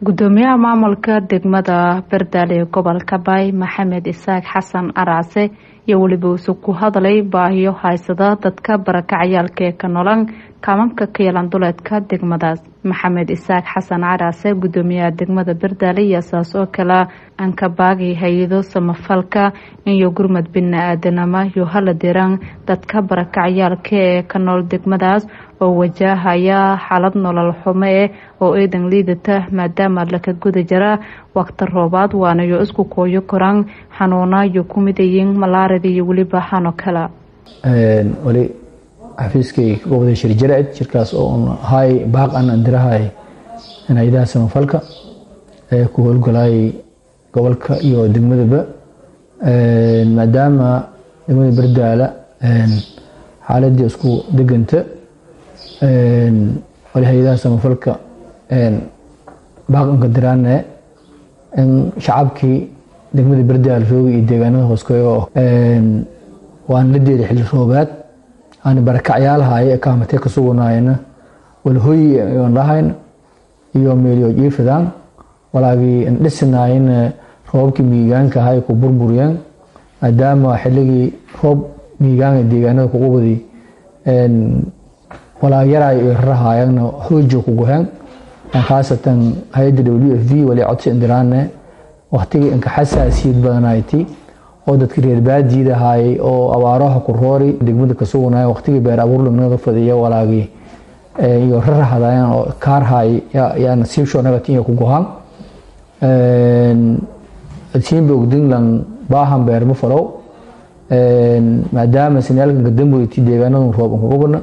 gudoomiyaha maamulka degmada berdale ee gobolka baay maxamed isaaq xasan araase iyo weliba uusug ku hadlay baahiyo haysada dadka barakacayaalka ee ka nolan kaamamka ka yeelan duleedka degmadaas maxamed isaaq xasan caraase gudoomiyaha degmada berdaale iyo saas oo kale ankabaagi hay-ado samafalka iyo gurmad bini-aadanama iyo hala diraan dadka barakacayaalka ee ka nool degmadaas oo wajahaya xaalad nolol xumo eh oo eedan liidata maadaama laka guda jira waqti roobaad waanayo isku kooyo koraan xanuuna iyo ku midayiin malaarida iyo weliba xano kale wali xafiiskay ka wada shir jaraid shirkaas oo un hay baaq an andirahay hay-adaha samafalka ee ku howlgalayay gobolka iyo degmadaba maadaama degmada berdaala xaaladii isku deganta wali hay-adaha samafalka baaq anka diraane in shacabkii degmada berdaala roogi iyo deegaanada hooskoyo waan la deeday xilli roobaad aan barakacyaalahay kaamatee ka sugunayna walhoyi aan lahayn iyo meelyo jiifadaan walaagii dhisanayn roobabkii miigaanka ahay ku burburiyeen maadaama xilligii roob miigaanka deegaanada kugu wadi walaag yaray iyo rarahayagna hoojo ku goheen khaasatan hay-adda w f v wali codsi indiraane waqtigii inka xasaasiyad badanayti oo dadka reer baadiid ahaayey oo abaaraha ku roori degmada ka sugunaya waqtigii beer abuur lagnada fadiya walaagii iyo rarahadayan oo kaarhay yaa nasiibsho nagat iyo ku gohaan siinba ogdinglan baahan beerma falow maadaama sinaalkanka damboyti deegaanadu roob anka gubana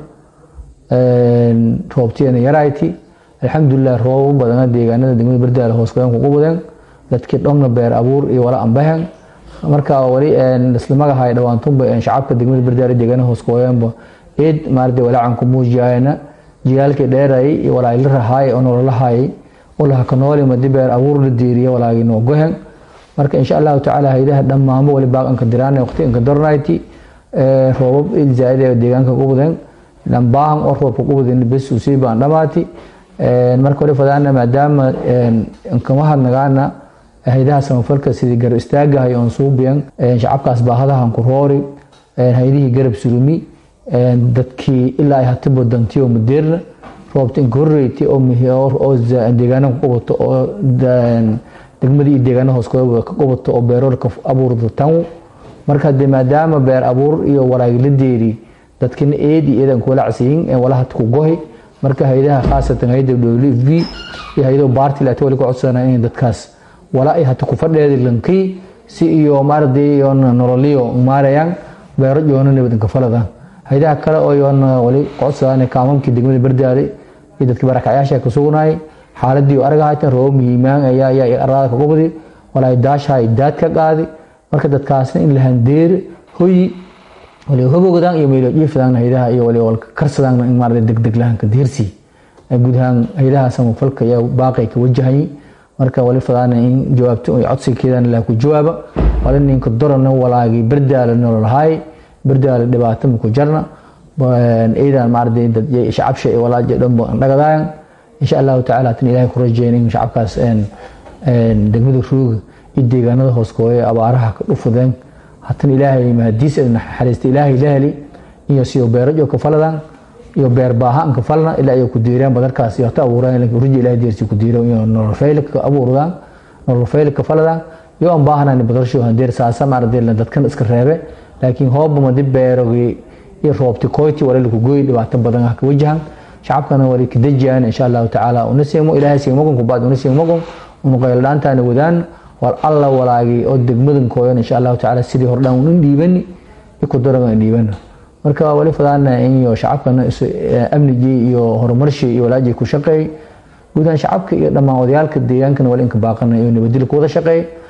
roobtiyana yarayti alxamdulilah roobo badana deegaanada degmada berdaala hooskoyan kugu badeen dadkii dhongna beer abuur iyo wala ambahen marka wali islamagahay dhawaantunba shacabka degmada berdaale deegaana hooskooyanba eed maarade walaacan ku muujiyayna jiyaalkii dheerayay iyo walaagi la rahaay oo nololahayay ulaha ka nooli madi beer abuur la deeriya walaagi noo gohen marka insha allahu tacaala haydaha dhammaanba wali baaqanka diraan waqti inka dornayti roobab eed zaaid ee deegaanka ku badeen dhambaahan oo roobka ku badeen bes usii baan dhamaati marka wali fadaana maadaama inkama hadnagaana haydaha samafalka sidii garab istaagahay oon suubiyan shacabkaas baahadahan ku roori haydihii garab surumi dadkii ilaa ay hati badantiyo madeerna roobta inka horreyti oo deegaana ku qubato oo degmadii iyo deegaana hooskooda ka qubato oo beeroor ka abuurda tan marka hadee maadaama beer abuur iyo walaagi la deeri dadkina eed iyo eedan kuwala casiyin walaha ku gohi marka haydaha khaasatan hayda w f v iyo haydo baarti laata wali ku codsanaa in dadkaas wala ay hata ku fadheedi lankii si iyo maarday yoona nololiyo maarayaan beero yoona nabadinka faladaan haydaha kale oo yoona wali codsadaan kaamamkii degmada berdaale iyo dadkii barakacyaasha ka sugnayay xaaladii oo araga haytan roob miimaan ayaa ayaa arada ka qubadi walaay daashahay daad ka qaadi marka dadkaasna in la handeere hoyi wali hobogdaan iyo meelo jiifadaan haydaha iyo wali walka karsadaan in maarday degdeg lahanka diirsi guud ahaan haydaha samafalka ayaa baaqay ka wajahayay marka wali fadaana in jawaabto codsigeedan la ku jawaaba wali ninka dorana walaagi berdaala nololhay berdaala dhibaato ku jarna eedan maarday dad shacabsha ee walaaje dhanba dhagadayan insha allahu tacaala tan ilaahay ku rajeyn in shacabkaas degmada rooga iyo deegaanada hooskooya abaaraha ka dhufudeen hatan ilaahay mahadiis naxariista ilaahay la heli iyo siyo beerajo ka faladaan iyo beer baahaan ka falna ilaa ay ku diireen badarkaas iyo ta abuuraan ilaa ruji ilaahay deersi ku diiro iyo nolol fayl ka abuurdaan nolol fayl ka faladaan iyo aan baahanaan badarsho handeer saasa maarday dadkan iska reebe laakiin hoob ma dib beerogi iyo roobti koyti wala ku gooy dhibaato badan ah ka wajahan shacabkana wali ka dajiyaan insha Allah taala una seemo ilaahay seemo ku baad una seemo ku una qaylantaana wadaan wal alla walaagi oo degmadan kooyan insha Allah taala sidii hordhaan una dhiibani ku daragan dhiibana marka wali fadaana in iyo shacabkana amnigii iyo horumarshii iyo walaajii ku shaqeey gudahaan shacabka iyo dhammaan odayaalka deegaankana wali inka baaqana iyo nabadgelyo ku wada shaqeey